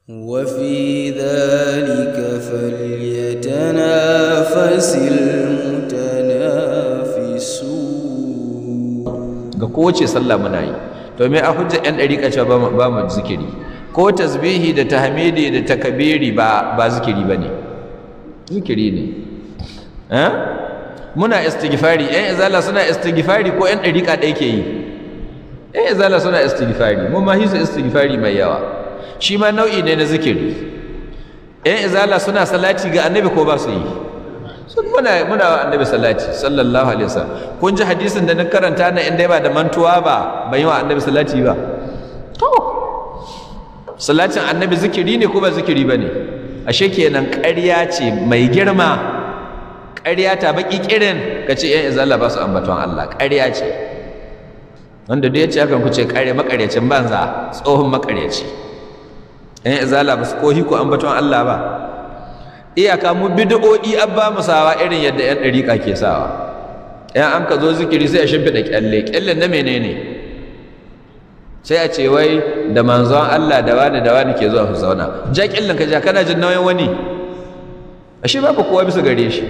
وفي ذلك فليتنافس المتنافسون ga kowace sallah muna yi to me a hujja yan dariƙa cewa ba mu- ba mu zikiri ko tasbihi da tahmidi da takabiri ba ba zikiri bane zikiri ne eh muna istighfari yan izala suna istighfari ko yan dariƙa ɗaya ke yi yan izala suna istighfari mu ma hisu istighfari mai yawa shi ma nau'i ne na zikiri yan izala suna salati ga annabi ko ba su yi sun muna muna wa annabi salati sallallahu alaihi wasallam kun ji hadisin da na karanta na inda ba da mantuwa ba ban yi wa annabi salati ba to salatin annabi zikiri ne ko ba zikiri ba ne ashe kenan ƙarya ce mai girma ƙarya ta baki kirin ka ce yan izala ba su ambaton Allah ƙarya ce wanda duk ya ce hakan ku ce ƙarya makaryacin banza tsohon makaryaci yan izala ba su kohi ku ambaton Allah ba iyaka mu bid'o'i abba mu sawa irin yadda yan dariƙa ke sawa yan an ka zo zikiri sai a shimfiɗa kyalle kyallen na menene sai a ce wai da manzon Allah da wani da wani ke zuwa su zauna ja kyallen ka ja kana jin nauyin wani ashe babu kowa bisa gare shi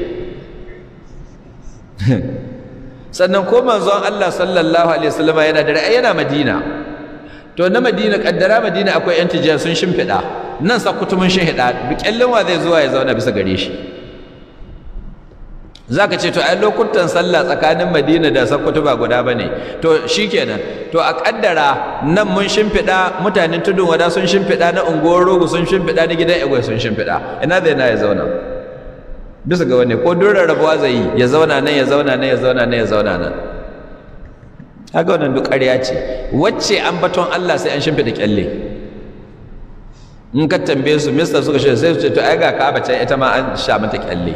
sannan ko manzon Allah sallallahu alaihi wasallam yana da ra'ayi yana Madina to na Madina kaddara Madina akwai yan tijjar sun shimfiɗa nan sakutumin shahida kyallin wa zai zuwa ya zauna bisa gare shi zaka ce to ai lokutan sallah tsakanin Madina da Sokoto ba guda bane to shikenan to a kaddara nan mun shimfiɗa mutanen tudun wada sun shimfiɗa na unguwar rogo sun shimfiɗa na gidan egwai sun shimfiɗa ina zai na ya zauna bisa ga wani ko dole rabuwa zai yi ya zauna nan ya zauna nan ya zauna nan ya zauna nan haka wannan duk ƙarya ce wacce an baton Allah sai an shimfiɗa kyalle in ka tambaye su mista suka shi sai su ce to ai ga Ka'aba can ita ma an sha mata kyalle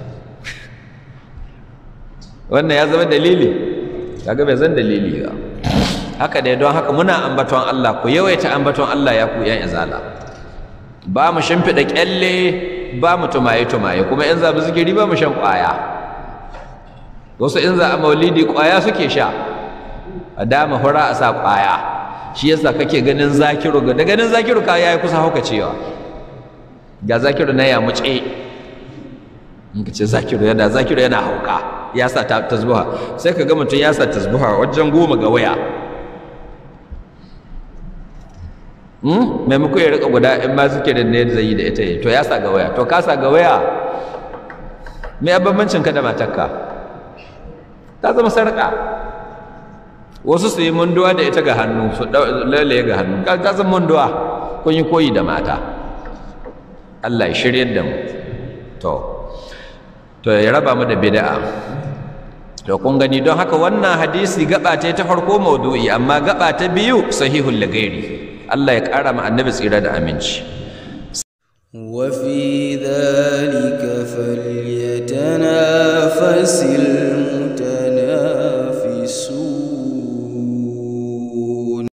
wannan ya zama dalili kaga bai zan dalili ba haka dai don haka muna ambaton Allah ku yawaita ambaton Allah ya ku yan izala ba mu shimfiɗa kyalle ba mu tumaye tumaye kuma in za mu zikiri ba mu shan ƙwaya wasu in za a maulidi ƙwaya suke sha a dama hura a sa ƙwaya shi yasa kake ganin zakiru da ganin zakiru ka yayi kusa hauka cewa ga zakiru na ya muce in ka ce zakiru yana zakiru yana hauka ya sa ta tasbuha sai ka ga mutum ya sa tasbuha wajen goma ga waya hmm maimako ya rika guda in ma suke da ne zai yi da ita yi to ya sa ga waya to ka sa ga waya me bambancin ka da matarka ta zama sarƙa wasu su yi munduwa da ita ga hannu su lalaye ga hannu ka zan munduwa kun yi koyi da mata Allah ya shirye da mu to to ya raba mu da bid'a to kun gani don haka wannan hadisi gaba ta ta farko maudu'i amma gaba ta biyu sahihul lagairi Allah ya ƙara ma annabi tsira da aminci وفي ذلك فليتنافس